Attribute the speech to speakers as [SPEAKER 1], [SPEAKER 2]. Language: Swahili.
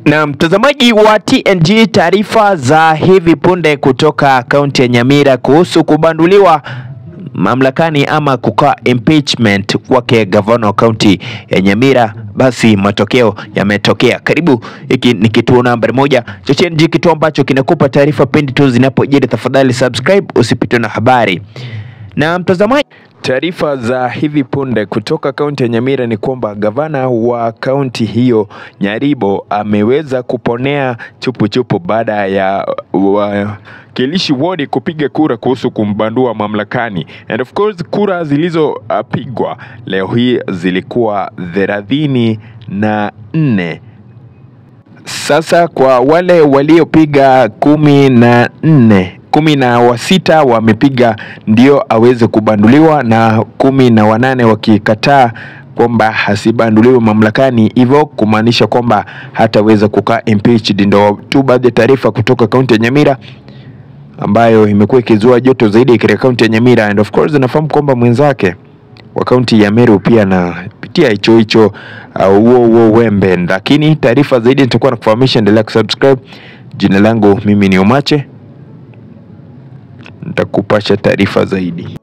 [SPEAKER 1] Na mtazamaji wa TNG, taarifa za hivi punde kutoka kaunti ya Nyamira kuhusu kubanduliwa mamlakani ama kukaa impeachment kwake gavana wa kaunti ya Nyamira, basi matokeo yametokea. Karibu, hiki ni kituo nambari moja cha TNG, kituo ambacho kinakupa taarifa pindi tu zinapojiri. Tafadhali subscribe usipitwe na habari. Na mtazamaji, taarifa za hivi punde kutoka kaunti ya Nyamira ni kwamba gavana wa kaunti hiyo Nyaribo ameweza kuponea chupuchupu baada ya wakilishi wodi kupiga kura kuhusu kumbandua mamlakani, and of course kura zilizopigwa leo hii zilikuwa thelathini na nne. Sasa kwa wale waliopiga kumi na nne kumi na wasita wamepiga ndio aweze kubanduliwa na kumi na wanane wakikataa kwamba hasibanduliwe mamlakani, hivyo kumaanisha kwamba hataweza kukaa impeached. Ndo tu baadhi ya taarifa kutoka kaunti ya Nyamira ambayo imekuwa ikizua joto zaidi katika kaunti ya Nyamira, and of course nafahamu kwamba mwenzake wa kaunti ya Meru pia anapitia hicho hicho huo uh, huo wembe, lakini taarifa zaidi nitakuwa nakufahamisha. Endelea kusubscribe. Jina langu mimi ni Omache, nitakupasha taarifa zaidi.